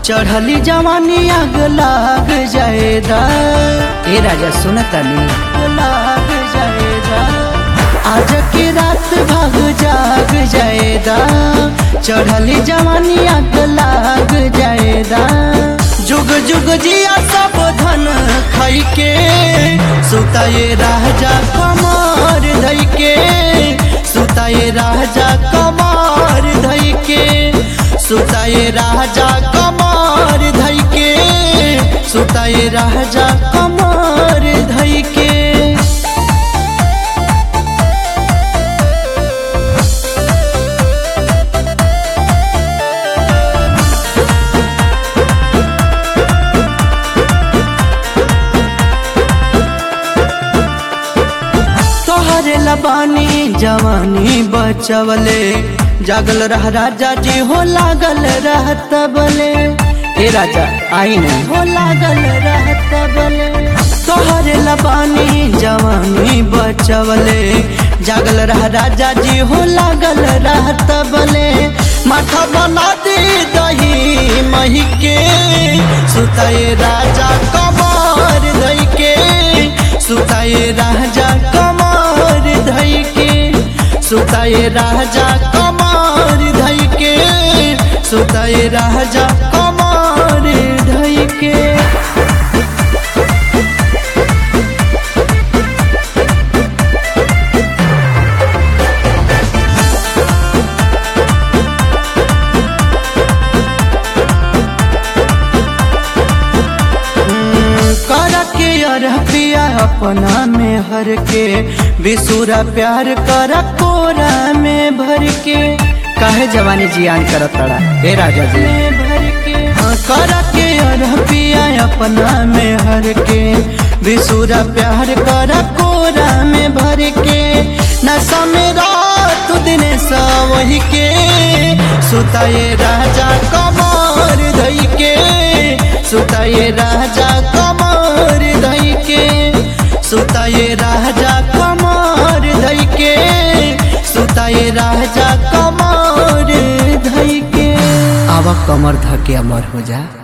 चढ़ली जवानी आग लाग जाएदा ए राजा सुनतनी लाग जाएदा आज की रात भाग जाग जाएदा चढ़ली जवानी आग लाग जाएदा जुग जुग जिया सब धन खाई के सुताए राजा कमर धई के सुताए राजा कमर धई के सुताए राजा कमर धई के सुताए राजा कमर धई के तोहरे लबानी जवानी बचवले जागल रह राजा जी हो लागल रहत बले ए राजा आई नहीं हो लागल रहत बले तोहरे लबानी जवानी बचवले जागल रह राजा जी हो लागल रहत बले माथा बना दे दही मही के सुताए राजा कमर धई के सुताए राजा कमर धई के सुताए राजा कमर धई के सुताए राजा कमर धई के कर के अर पिया अपना में हर के बिसुरा प्यार कर कोरा में भर के काहे जवानी जियान कर तड़ा ए राजा जी भर के हाँ, कर के अर पिया अपना में हर के बिसुरा प्यार कर कोरा में भर के नशा में रात दिन सा वही के सुताए राजा कमर धई के सुताए राजा कमर धई के सुताए राजा कमर धई के सुताए राजा कमर धई के आवा कमर धके अमर हो जा